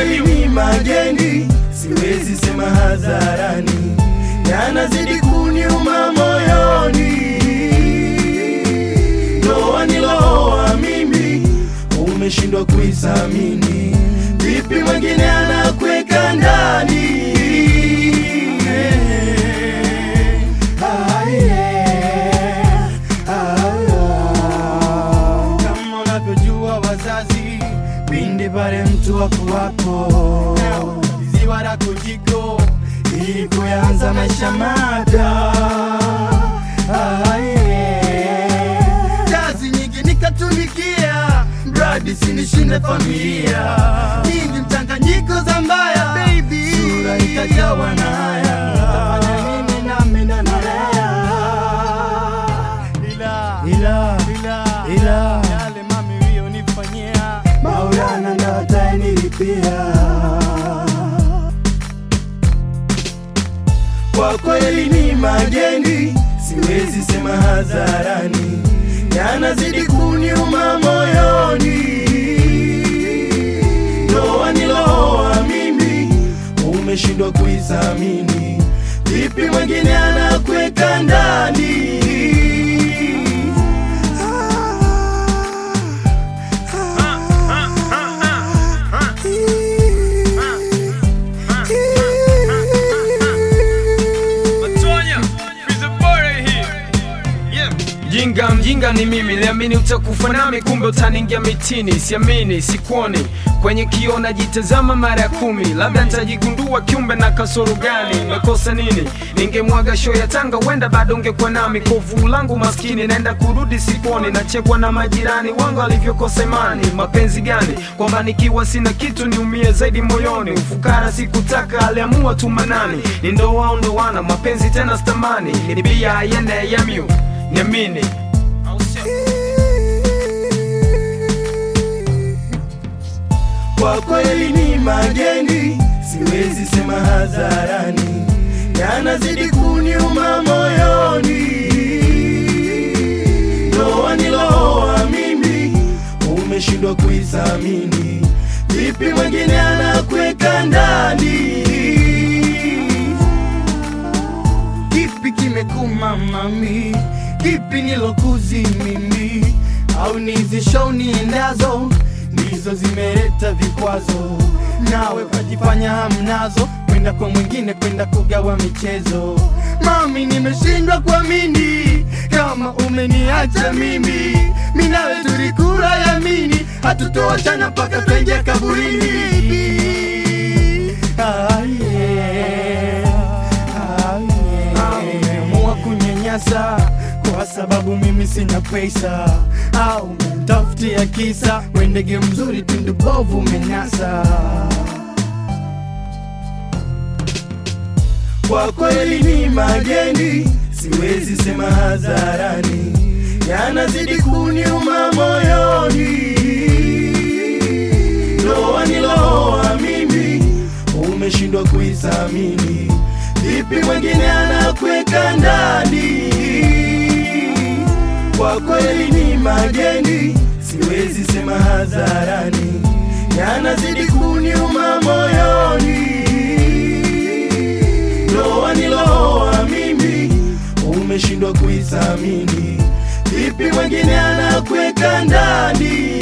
kweli ni mageni, siwezi sema hadharani, yanazidi kuniuma moyoni. Ndoa niloa mimi, umeshindwa kuisamini, vipi mwingine anakweka ndani? Ah, yeah. Ah, ah. Kama unavyojua wazazi, pindi pale mtu wako wapo ziwa la kujiko ili kuanza maisha mapya. Ah, yeah. Kazi nyingi nikatumikia, mradi sinishinde familia, nyingi mchanganyiko za mbaya, baby, sura ikajawa na haya, nitafanya nini nami na nalea ila ila ila ila yale mami uliyonifanyia Maulana ndo atayenilipia. Kwa kweli ni mageni, siwezi sema hadharani, yanazidi kuniuma moyoni. Ndoa niloa mimi, umeshindwa kuisamini, vipi mwingine anakweka ndani? Jinga mjinga ni mimi, liamini utakufa nami, kumbe utaningia mitini. Siamini, sikuoni kwenye kioo, najitazama mara ya kumi, labda nitajigundua kiumbe na kasoro gani. Nimekosa nini? Ningemwaga show ya Tanga, wenda bado ungekuwa nami. Kovu langu maskini, naenda kurudi sikuoni, nachekwa na majirani wangu walivyokosa imani. Mapenzi gani? Kwamba nikiwa sina kitu niumie zaidi moyoni. Ufukara sikutaka, aliamua tu manani. Ni ndoa au ndoana, mapenzi tena stamani. Ni bia ayende yamyu niamini Kwa kweli ni mageni, siwezi sema hadharani, yanazidi kuniuma moyoni. Ndoa niloa mimi, umeshindwa kuisamini, vipi mwingine anakweka ndani? Kipi kimekuma mami? Kipi nilokuzi mimi? Au nizi show niendazo ndizo zimeleta vikwazo? Nawe kajifanya hamnazo, kwenda kwa mwingine, kwenda kugawa michezo. Mami, nimeshindwa kuamini kama umeniacha mimi. Mimi nawe tulikula yamini, hatutoachana mpaka twenje kaburini. Ah, yeah. Ah, yeah. Umeamua kunyanyasa kwa sababu mimi sina pesa, au umemtafutia kisa we ndege mzuri tundu bovu umenasa. Kwa kweli ni mageni, siwezi sema hadharani, yanazidi kuniuma moyoni. Ndoa niloa mimi, umeshindwa kuisamini, vipi mwingine anakweka ndani? Kwa kweli ni mageni, siwezi sema hadharani, yanazidi kuniuma moyoni. Ndoa niloa mimi, umeshindwa kuisamini, vipi mwingine anakweka ndani?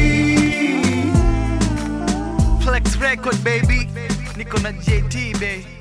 Flex record baby, niko na JT baby.